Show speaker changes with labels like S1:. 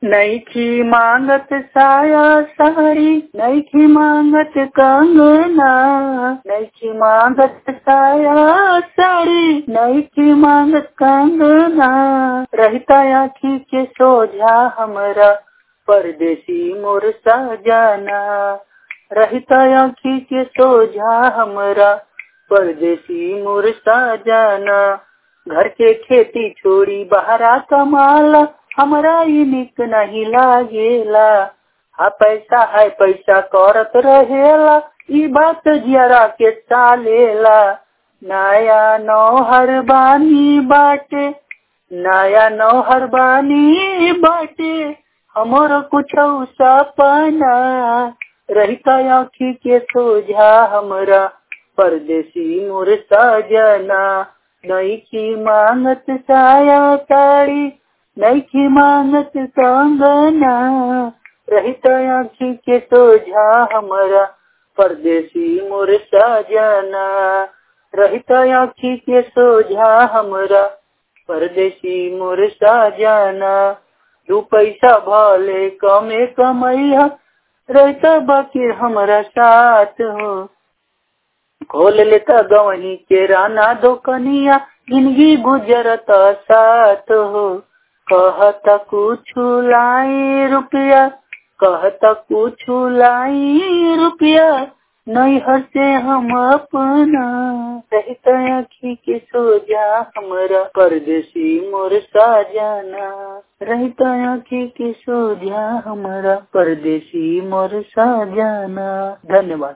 S1: नैखी मांगत साया साड़ी नैखी मांगत कंगना नैखी मांगत साया साड़ी नैखी मांगत कंगना रहता आखी के सोझा हमरा परदेसी मोर सजना रहता आखी के सोझा हमरा परदेसी मोर सजना घर के खेती छोड़ी बहरा कमाला हमरा ई निक नहीं लागेला हा पैसा है पैसा करत रहेला ई बात जरा के चालेला नया नौहर बानी बाटे नया नौहर बानी बाटे हमर कुछ सपना रहता आँखी के सोझा हमरा परदेसी मोर सजना नईखी मांगत साया साड़ी नईखी मांगत कंगना रहित आँखी के सोझा हमरा परदेसी मोर सजना रहित आँखी के सोझा हमरा परदेसी मोर सजना दू पैसा भले कमे कमैया रहता बाकी हमरा साथ हो खोल लेता गवनी के राना दो कनिया जिंदगी गुजरत साथ हो कहता कुछ लाई रुपया कहता कुछ लाई रुपया नहीं हसे हम अपना रहता आखी के सोजा हमरा परदेसी मोर साजना रहता आखी के सोजा हमरा परदेसी मोर साजना धन्यवाद